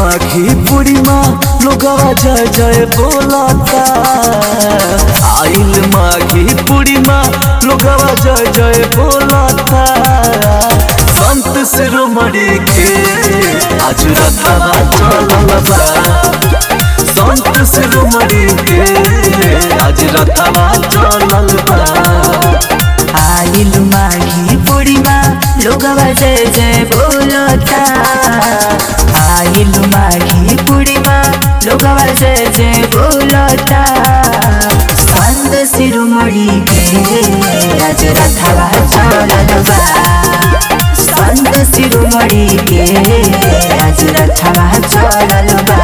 माघी पूर्णिमा लोगवा जय जय बोलता आइल माघी पूर्णिमा लोगवा जय जय बोलता संत शिरोमणि के आज रथवा चलल बा संत शिरोमणि के आज रथवा चलल बा आइल माघी पूर्णिमा लोगवा जय जय बोलता आइल माघी पूर्णिमा लोगवा जय जय बोलता संत शिरोमणि के आज रथवा चलल बा संत शिरोमणि के आज रथवा चलल बा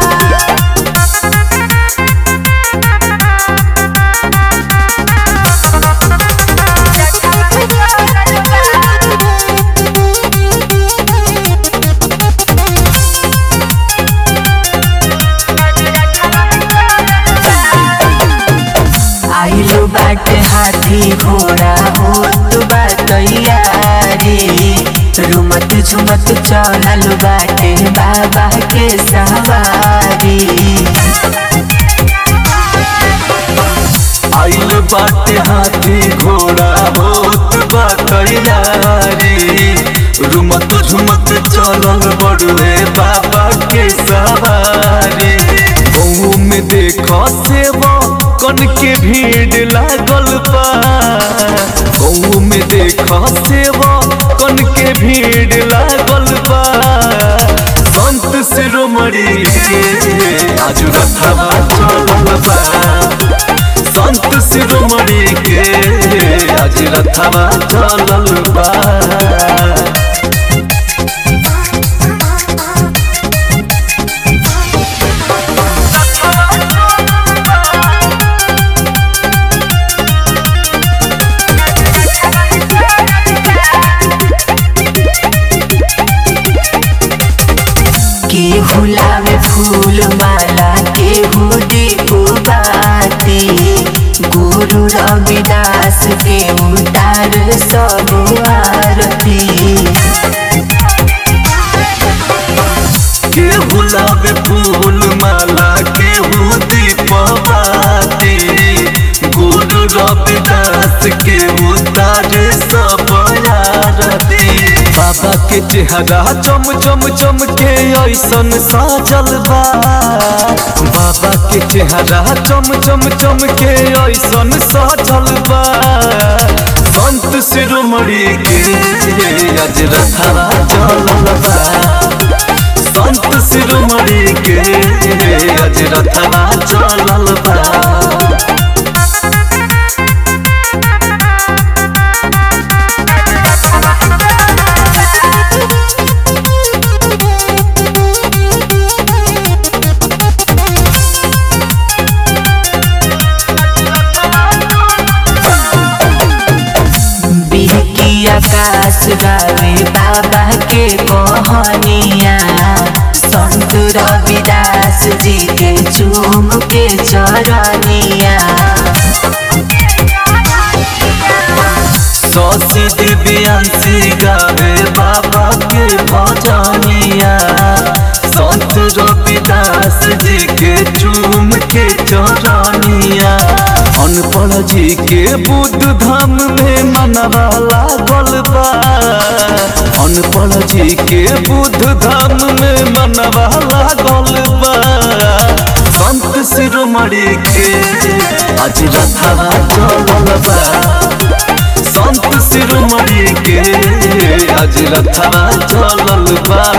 आइलो बाटे हाथी घोड़ा होत बा तैयारी रुमत झुमत चलल बाटे बाबा के सवारी आइल बाटे हाथी घोड़ा होत बा तैयारी रुमत झुमत चलल बड़ुए बाबा के सवारी गहू में देख सेवा कन के भीड़ लागल बा गहू में देख सेवा कन के भीड़ लागल बा संत शिरोमणि के आज रथवा चलल बा संत शिरोमणि के आज रथवा चलल बा केहू लावे फूल माला केहू दीपो बाती गुरु रविदास के उतार सब आरती केहू लावे फूल माला केहू दीपवाती गुरु रविदास के उतारे सब आरती बाबा के चेहरा चम चम चम के ऐसन साजल बा बाबा के चेहरा चम चम चम के ऐसन साजल बा संत शिरोमणि के आज रथवा चलल बा संत शिरोमणि के आज रथवा चलल बा बिहकी आकाश गावे बाबा के कहनिया संत रविदास जी के चूम के चरनिया सौसी दिव्यांशी गावे बाबा के भजनिया संत रविदास जी के चूम के चरनिया अनपढ़ जी के बुद्ध धाम में मनवा लागल बा अनपढ़ जी के बुद्ध धाम में मनवा लागल बा संत शिरोमणि के आज रथवा चलल बा संत शिरोमणि के आज रथवा चलल बा